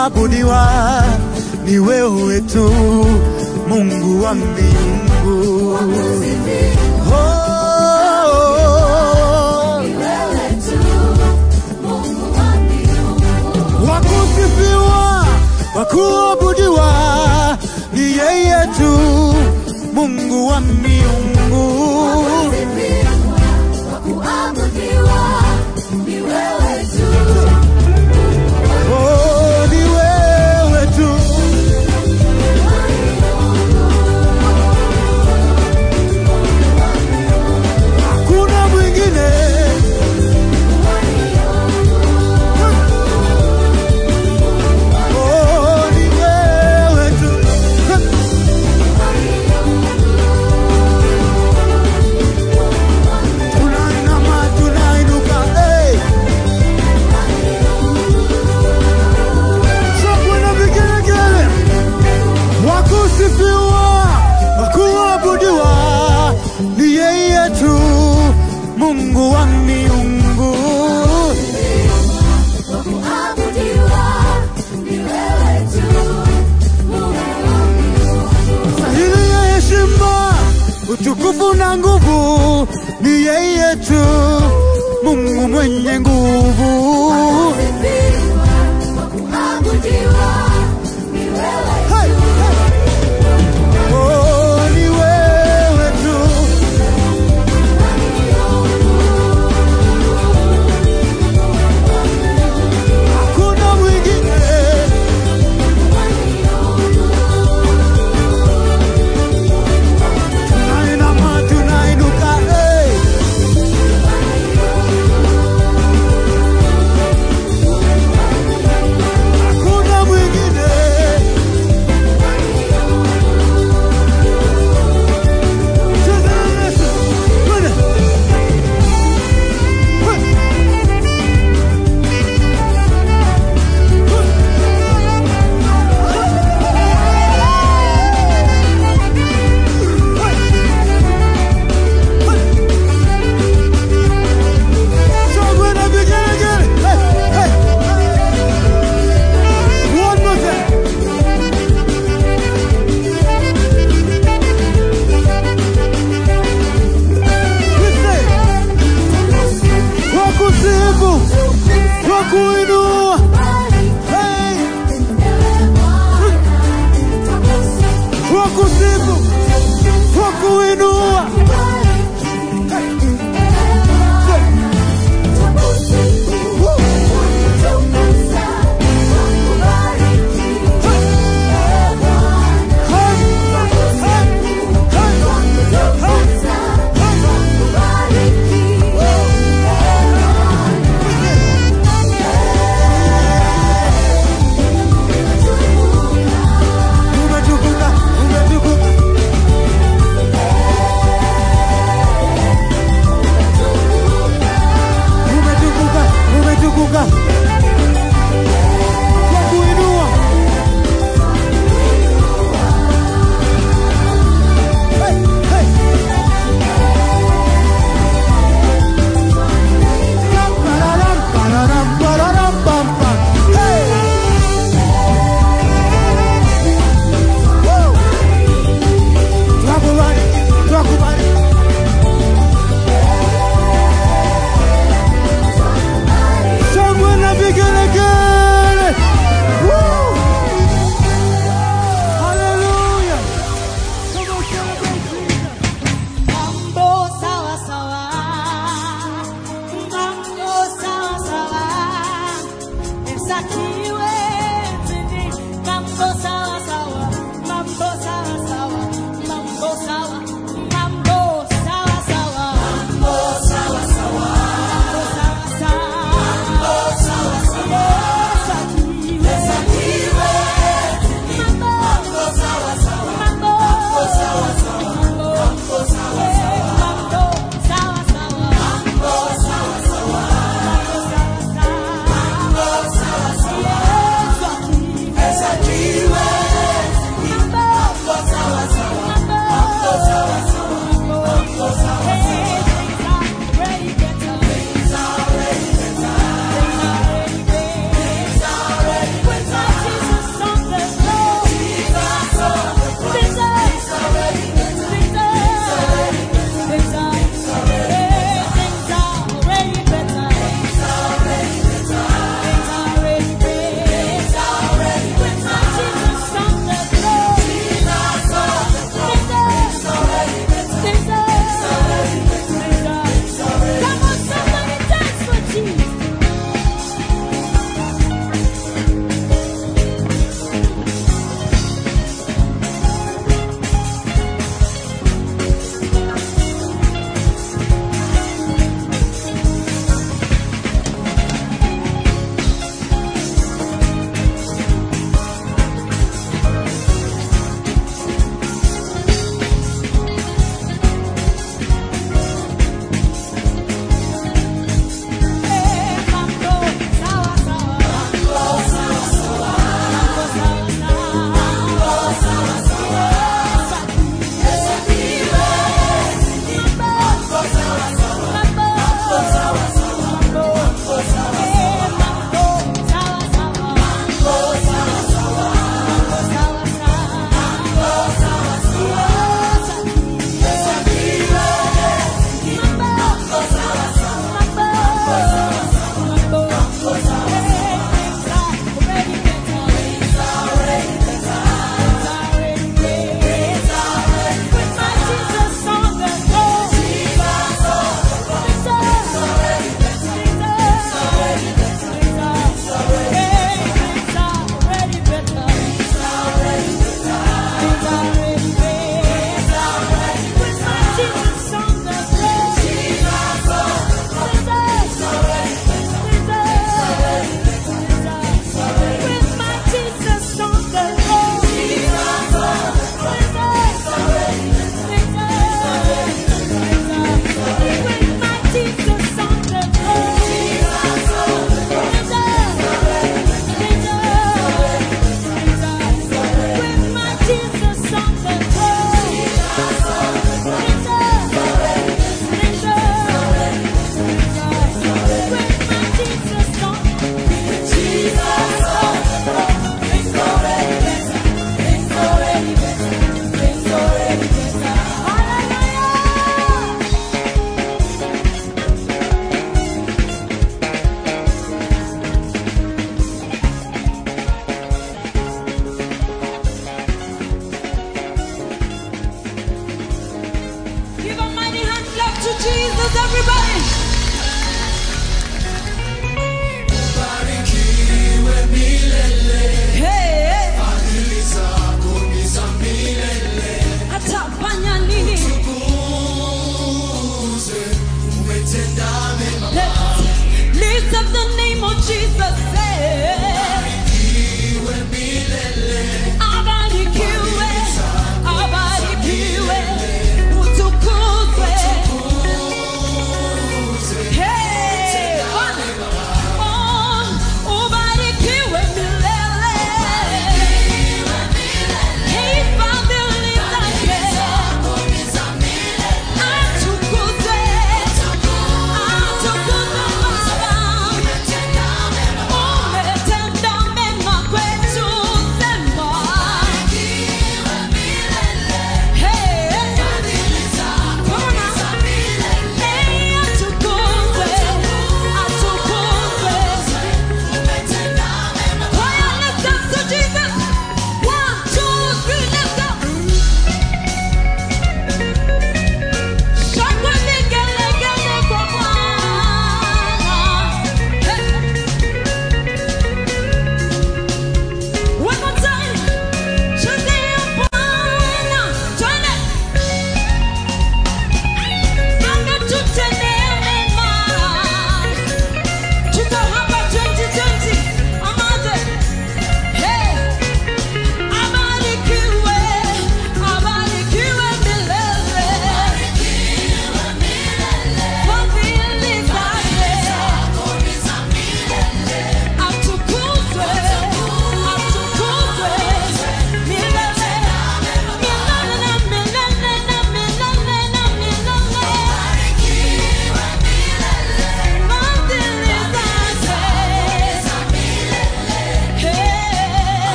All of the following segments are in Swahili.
kuabudiwa ni wewe tu, Mungu wa mbingu. Oh, wakusifiwa, wakuabudiwa ni yeye tu, Mungu wa miungu. Oh, ni wewe tu. Hakuna mwingine. Oh, ni wewe tu. Tunainama, tunainuka, hey. Shangwe na vigelegele, wakusifiwa, wakuabudiwa ni yeye tu, Mungu wa miungu. Stahili ya heshima, utukufu na nguvu ni yeye tu, Mungu mwenye nguvu. Hey, hey. Oh, ni wewe tu. Hakuna mwingine. Tunainama, tunainuka, hey. Hakuna mwingine. Cheza na Yesu. Twende. Hey. Shangwe na vigelegele. Hey, hey. One more time. Listen. Twakusifu, twakuinua. Hey, twakusifu, twakuinua. Umetukuka, umetukuka. hands, everybody. Hey, atafanya nini? Let's lift up the name of Jesus. Hey. Abarikiwe, abarikiwe, utukuzwe. Hey, Bwana. Oh, ubarikiwe milele. Hey, fadhili zake. Atukuzwe, atukuzwe Baba.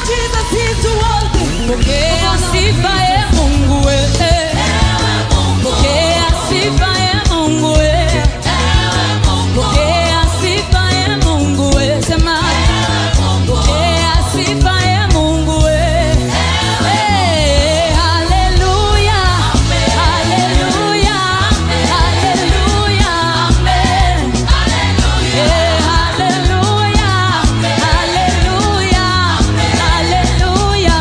Jesus is worthy. Pokea sifa e Mungu we. Pokea sifa e Mungu we. Pokea sifa e Mungu we. Sema. Pokea sifa e Mungu we. Eh, haleluya. Haleluya. Haleluya. Amen. Eh, haleluya. Haleluya. Haleluya.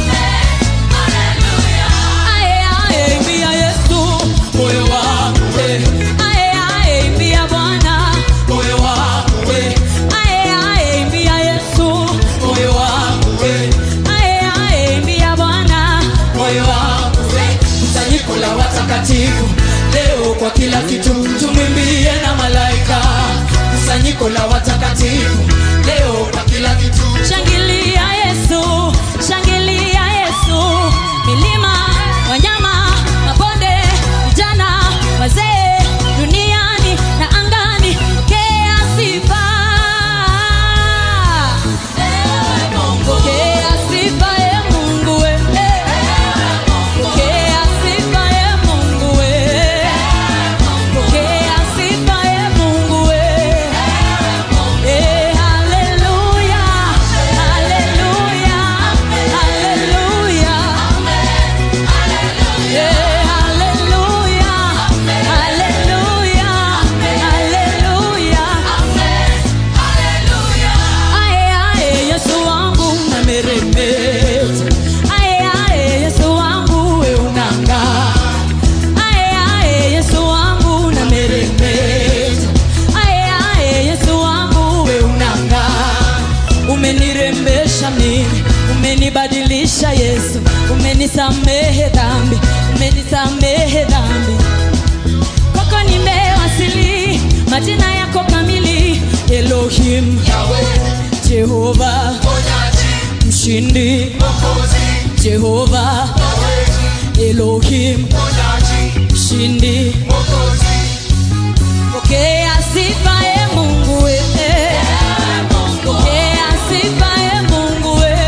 Ae, ae, mbia Yesu, moyo wangu we. Ae, ae, mbia Bwana, moyo wangu we. Ae, ae, mbia Yesu, moyo wangu we. Ae, ae, mbia Bwana, moyo wangu we. Kusanyiko la watakatifu leo kwa kila kitu tumwimbie na malaika kusanyiko la watakatifu leo kwa kila kitu shangilia yesu shangilia yesu milima wanyama mabonde vijana wazee duniani na angani pokea sifa pokea sifa e mungu we pokea sifa e mungu we pokea sifa e mungu we Eh, haleluya, haleluya, haleluya. Eh, haleluya, haleluya, haleluya. Ae, ae, Yesu wangu unameremeta. Ae, ae, Yesu wangu we unang'aa. Ae, ae, Yesu wangu unameremeta. Ae, ae, Yesu wangu we unang'aa. umenirembesha mimi umenibadilisha yesu umenisamehe dhambi umenisamehe dhambi kwako nimewasili majina yako kamili elohim jehova mshindi jehova elohim mshindi pokea sifa e mungu we pokea sifa e mungu we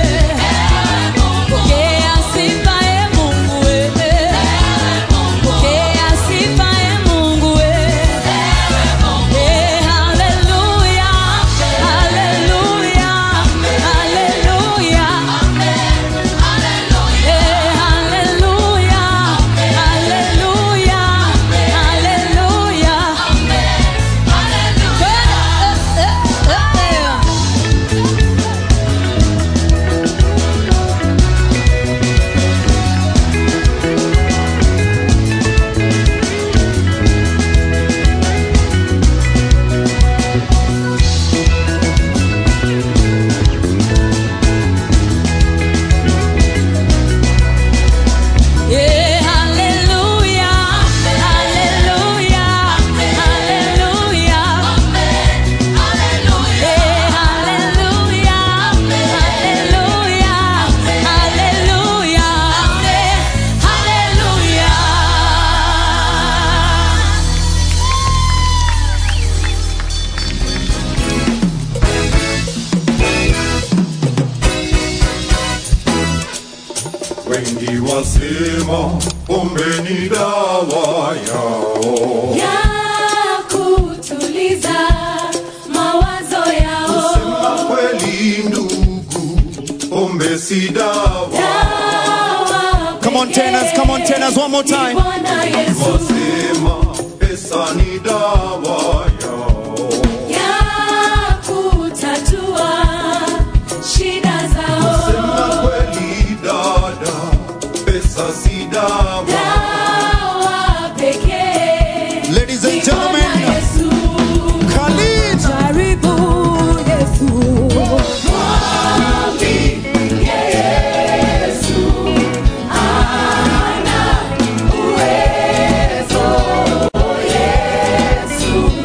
pokea sifa e mungu we pokea sifa e mungu we Eh, haleluya haleluya haleluya Eh, haleluya haleluya haleluya Eh, eh, eh, eh. Yeah, hallelujah, hallelujah, hallelujah. Yeah, hallelujah, hallelujah, hallelujah. Hallelujah. Wengi wasema pombe ni dawa yao, Ya kutuliza mawazo yao. sema kweli ndugu, pombe si dawa. Come on, tenors, come on, tenors, one more time. Bwana Yesu Wasema pesa ni dawa yao, ya kutatua shida zao. sema kweli dada, pesa si dawa. Dawa pekee Ladies and ni Bwana gentlemen, Yesu. Khalid. Karibu Yesu. Mwambie Yesu ana uwezo. Yesu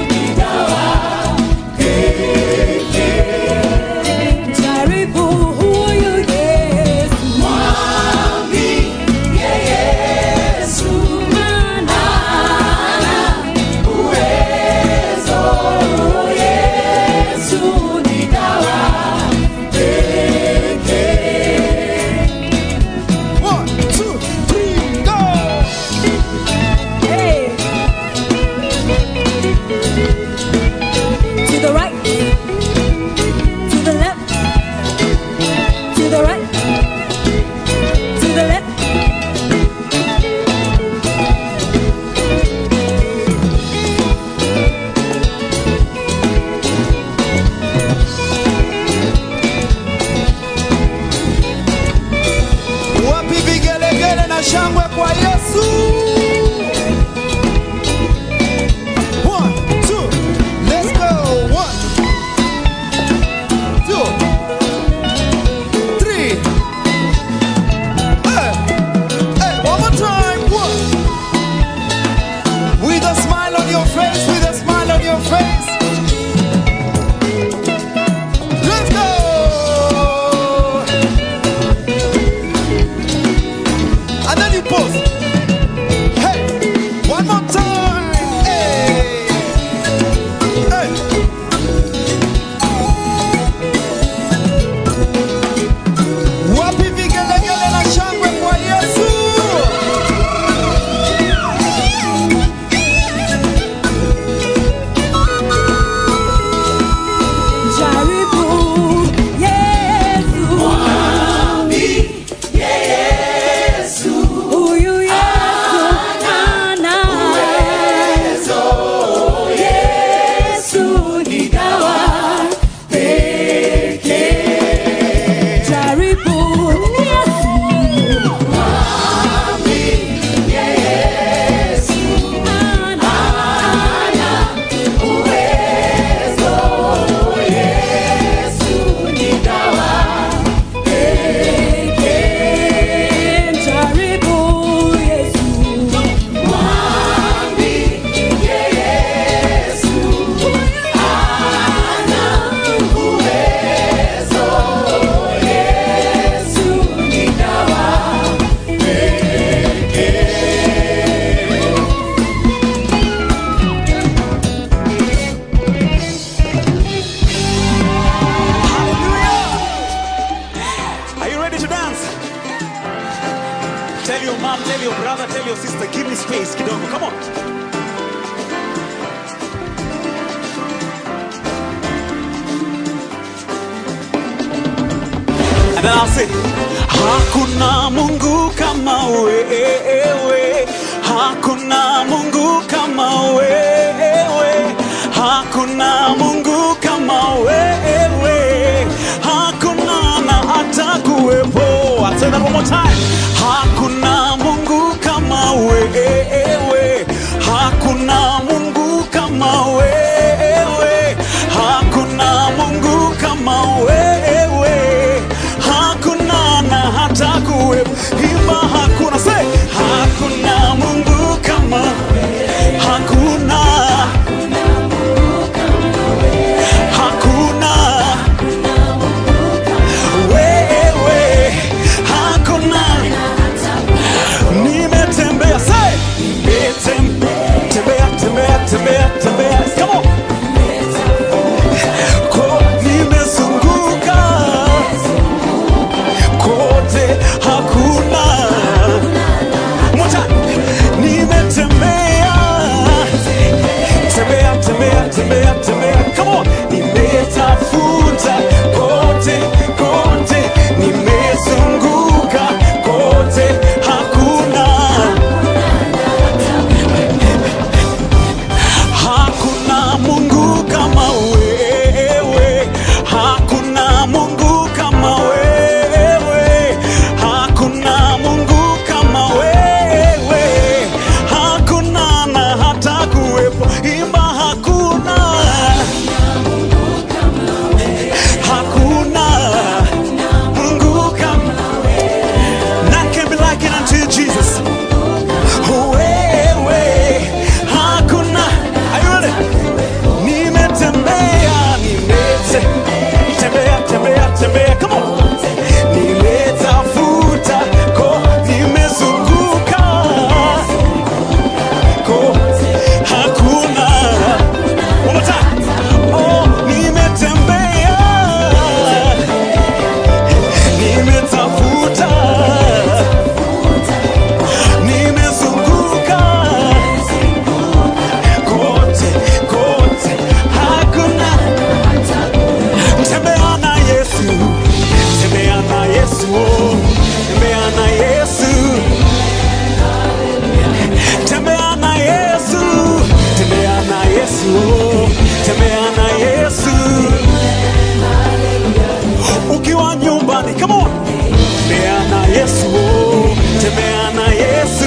to dance. Tell your mom, tell your brother, tell your sister, give me space kidogo. Come on. And then I'll say, Hakuna Mungu kama wewe, Hakuna Mungu kama wewe, Hakuna Mungu kama wewe, Hakuna na hata kuwepo. I'll say that one more time. Hakuna Mungu kama wewe, Hakuna Mungu kama wewe, Hakuna Mungu kama wewe, hakuna na hata kuwepo. Imba hakuna, say hakuna Mungu kama hakuna hakuna wewe hakuna nimetembea say nimetembea tembea tembea tembea come on ko nimezunguka kote hakuna moja nimetembea tembea tembea tembea tembea come on nimetafuta kote kote nimezunguka kote hakuna hakuna mungu kama wewe hakuna mungu kama wewe hakuna mungu kama wewe hakuna na hata kuwepo imba hakuna hakuna mungu kama none can be like it unto you jesus wewe hakuna are you ready nimetembea nimete tembea tembea tembea come on nimetafuta ko nimezunguka ko hakuna One more time. Oh, nimetembea nimetafuta nimezunguka kote kote hakuna tembea na yesu tembea na yesu oh. tembea na yesu tembea na yesu tembea na yesu oh. tembea na yesu ukiwa nyumbani come on tembea na yesu oh. tembea na yesu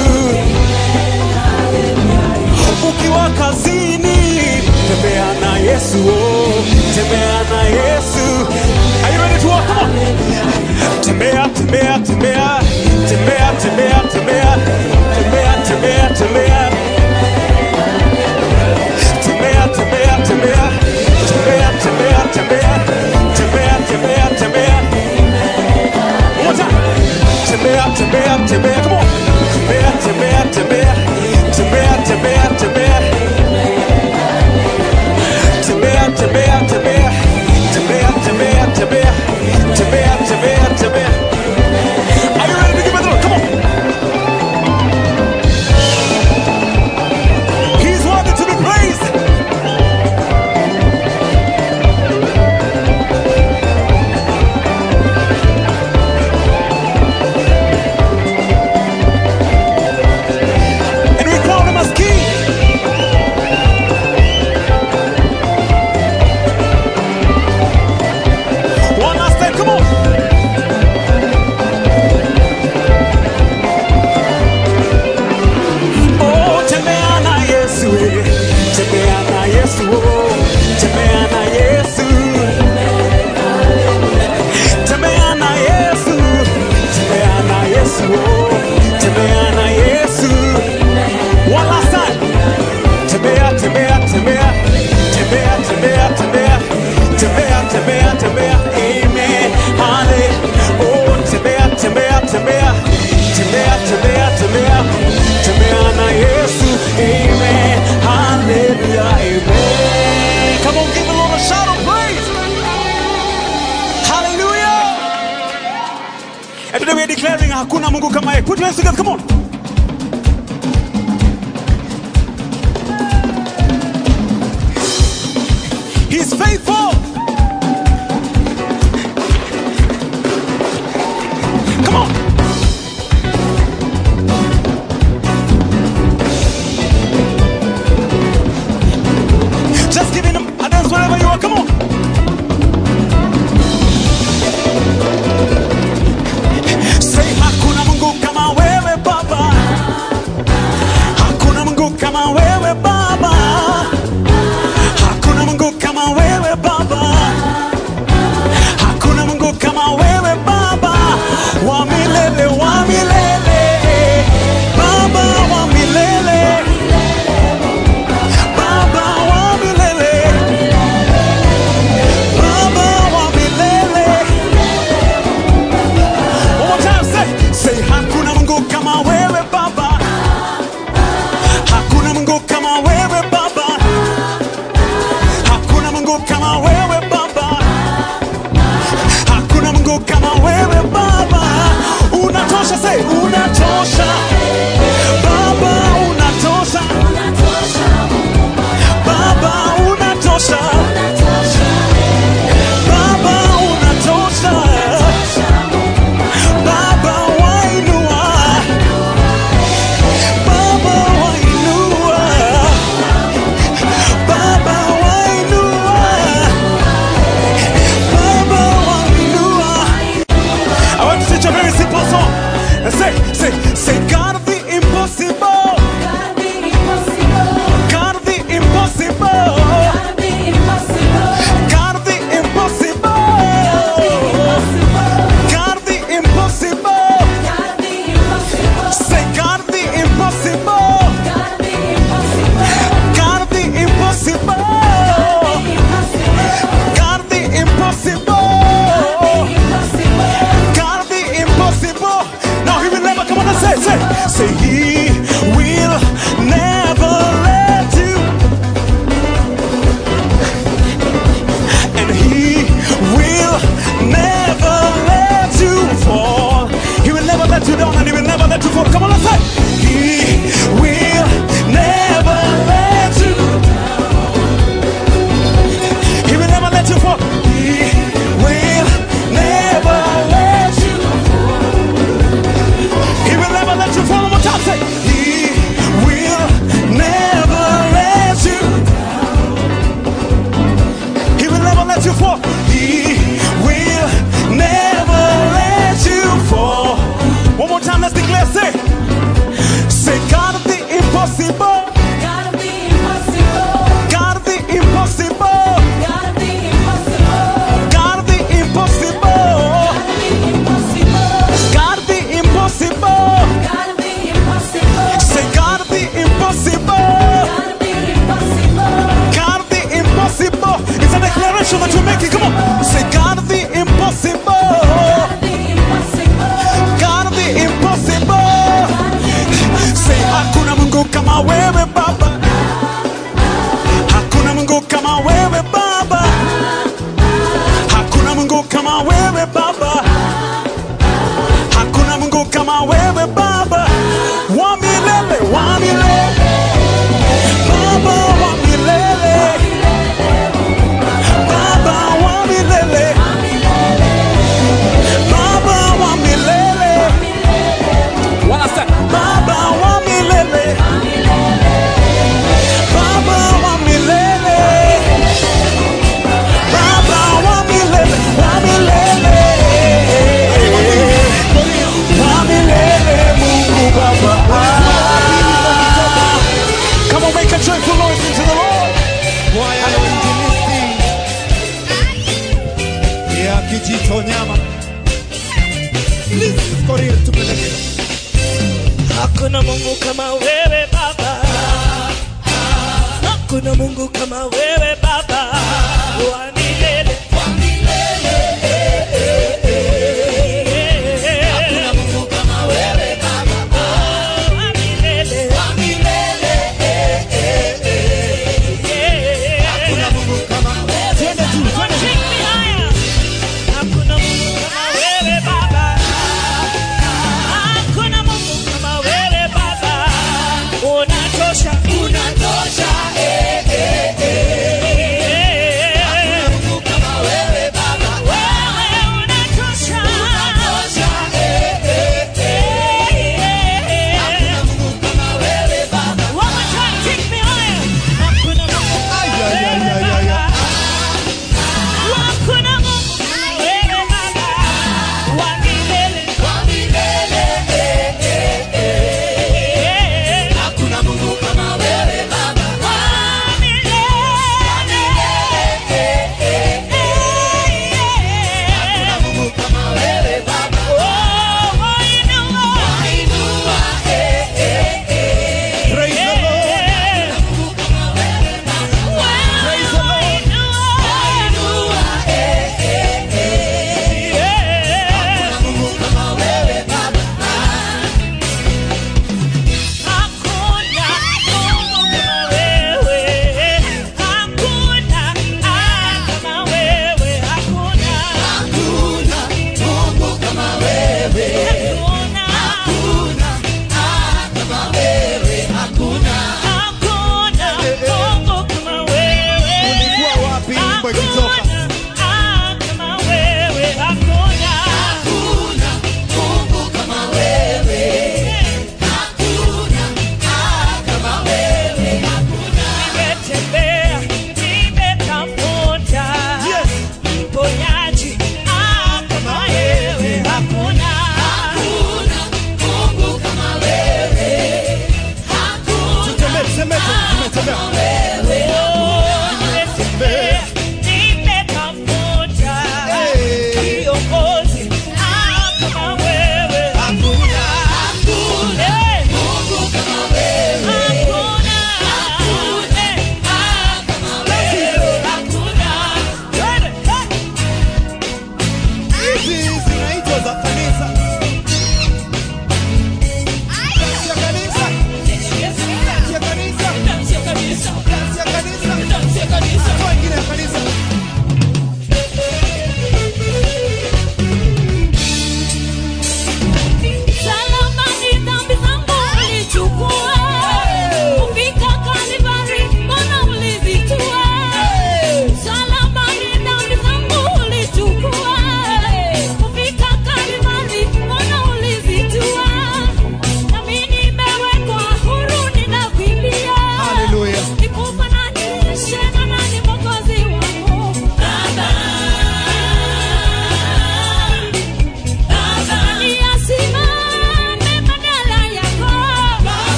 ukiwa kazini tembea na yesu oh. tembea na yesu Are you ready to walk? Come on. tembea tembea tembea tembea tembea tembea tembea tembea tembea tembea tembea tembea tembea tembea tembea tembea tembea tembea One more time. tembea tembea tembea come on tembea tembea tembea tembea tembea tembea tembea tembea tembea tembea tembea tembea tembea tembea tembea are you ready to give it a look come on And today we're declaring hakuna Mungu kama yeye. Put your hands together, come on. He's faithful. Come on. Just giving him a dance wherever you are. Come on. Say hakuna Mungu kama wewe Baba. Hakuna Mungu kama wewe Baba. Hakuna Mungu kama wewe Baba. Hakuna Mungu kama wewe Baba. Wa milele, wa milele. Baba wa milele. Baba wa milele. Baba wa milele. One more time, say, say hakuna Mungu kama wewe Baba. Hakuna Mungu kama wewe Baba. Hakuna Mungu kama wewe Baba. Hakuna Mungu kama wewe Baba. Unatosha, say unatosha. Baba unatosha. Baba unatosha. Baba unatosha. Baba wainua. Baba wainua. Baba wainua. Baba wainua. I want to teach a very simple song. And say, say, say, God of the impossible. God of the impossible. God of the impossible. God of the impossible. Say, God of the impossible. God of the impossible. God of the impossible. God of the impossible. Now he will never come on and say, say, say he will never let you. And he will never let you fall. He will never let you down and he will never let you fall. Come on and say, he will never let you. He will never let you fall. He will never let you. He will never let you fall. One more time, say, He will never let you. He will never let you fall. He will never let you fall. One more time, let's declare, say, say, God of the impossible. God of the impossible. God of the impossible. God of the impossible. Say God of the impossible. God of the impossible. It's a declaration that you're making. Come on. Say God of the impossible. God of the impossible. Say hakuna Mungu kama wewe Baba. Hakuna Mungu kama wewe Baba. Hakuna Mungu kama wewe Baba. Hakuna Mungu kama wewe Baba. Wa milele, wa milele. Baba wa milele. Baba wa milele. Baba wa milele. Wanasema Baba wa milele. Baba wa milele. Baba wa milele. Wa milele. Wa milele Mungu Baba. Come on, make a joyful noise into the Lord. kwaya ya uinjilisti ya Kijitonyama. Please, Korir, tupeleke. Hakuna Mungu kama wewe Baba, hakuna Mungu kama wewe Baba wa milele. Hakuna Mungu kama wewe Baba wa milele. Hakuna Mungu kama wewe. Twende tu, twende. Hakuna Mungu kama wewe Baba.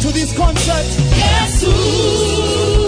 to this concert. Yesu